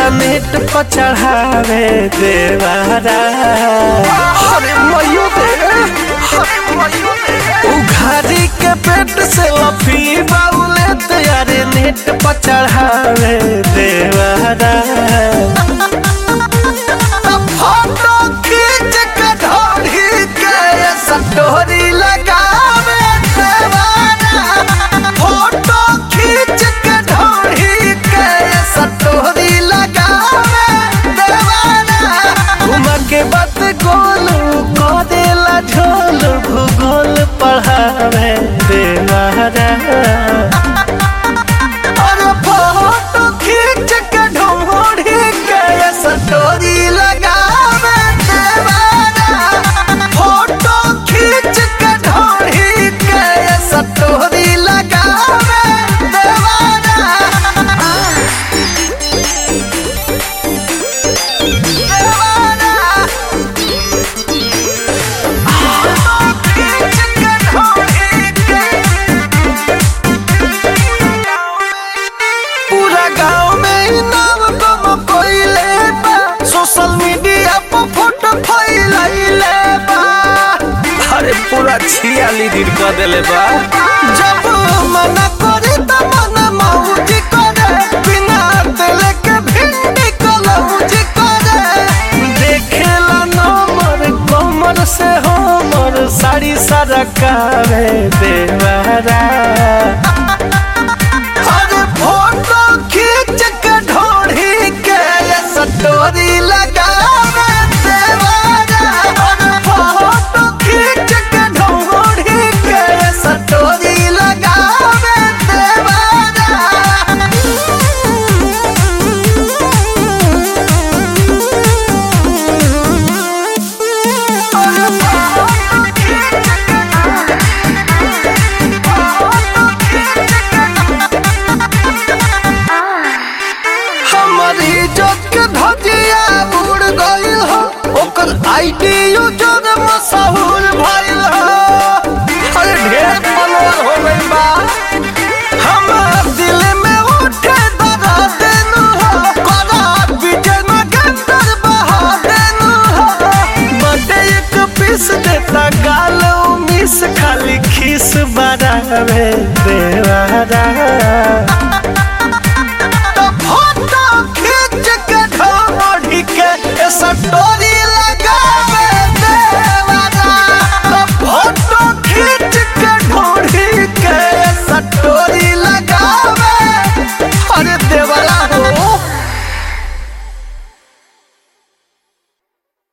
net पर चढ़ावे देवारा अरे मयो दे उघारी के पेट से लफी बाउले तैयारे नेट पर चढ़ावे देवारा फोटो खींच के ढोली के सटोरी लगावे देवारा फोटो खींच के ढोली के सटोरी लगावे देवारा घुमा के बात गोलू को देला झोल भूगोल पढ़ावे देवारा अरे फोटो खींच के ढोली के सटोरी लगावे देवारा फोटो खींच के ढोली के सटोरी लगावे देवारा देवारा फोटो खींच के ढोली के पूरा गांव में ई नाम गम कोइले बा सोशल मीडिया पर फोटो फैलाइले बा अरे पूरा छियाली दिन कर देले बा जब मना करे त मन मौज करे बिना दिल के भिंडी कलौज करे देखेला नंबर कमर से हमर साड़ी सारा कावे देवारा अरे फोटो खींच के ढोढ़ी के सटोरी लगावे देवारा अरे फोटो खींच के ढोढ़ी के सटोरी लगावे देवारा अरे फोटो खींच हमारी इज्जत के धजिया उड़ गइल हो ओकर आईडी यूजर मशहूर भइल हो अरे ढेर फॉलोअर हो गइल बा हमार दिल में उठे दरा देनु हो करा विजय में गंदर बहा देनु हो बटे एक पीस देता गालो मिस खाली खीस बरावे देवारा तो फोटो खींच के ढोढ़ी के सटोरी